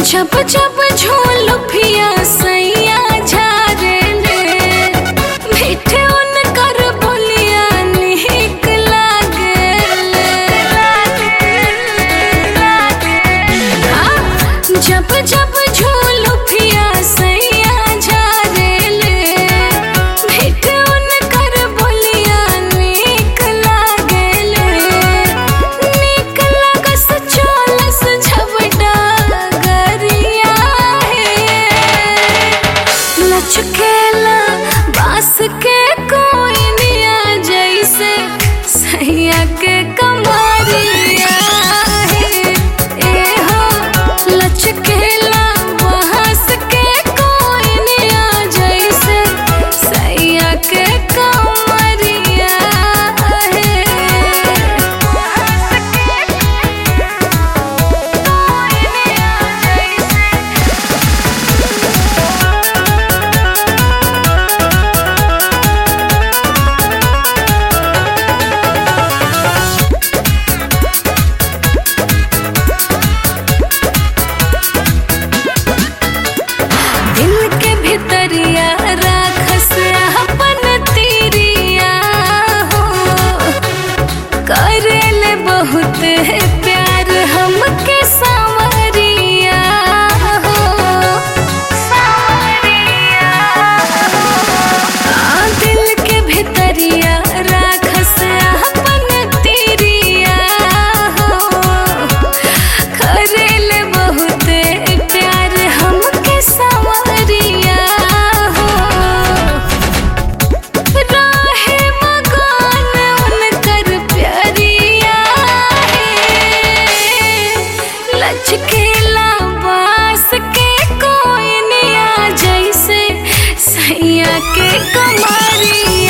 जब जब झोल पिया सैया झारे ले मीठे उनकर बोलिया निक लागेले हाँ, जब जब झोल पिया सैया झारे ले मीठे उनकर बोलिया निक लागेले निक लागस चलस झपटा गरिया है लचकेला बास के कोई निया जैसे सैया के कमरिया है ए हो लचकेला बास के कोई निया जैसे सैया के कमरिया है दिल के भितरिया राखस अपन तीरिया हो करेले बहुत प्यार हमके सावरिया हो सावरिया आ, दिल के भितरिया राखस अपन तीरिया हो करेले बहुत प्यार हमके सावरिया हो राहे मकान उनकर प्यारिया है लचकेला बास के कोई निया जैसे सैया के कमरिया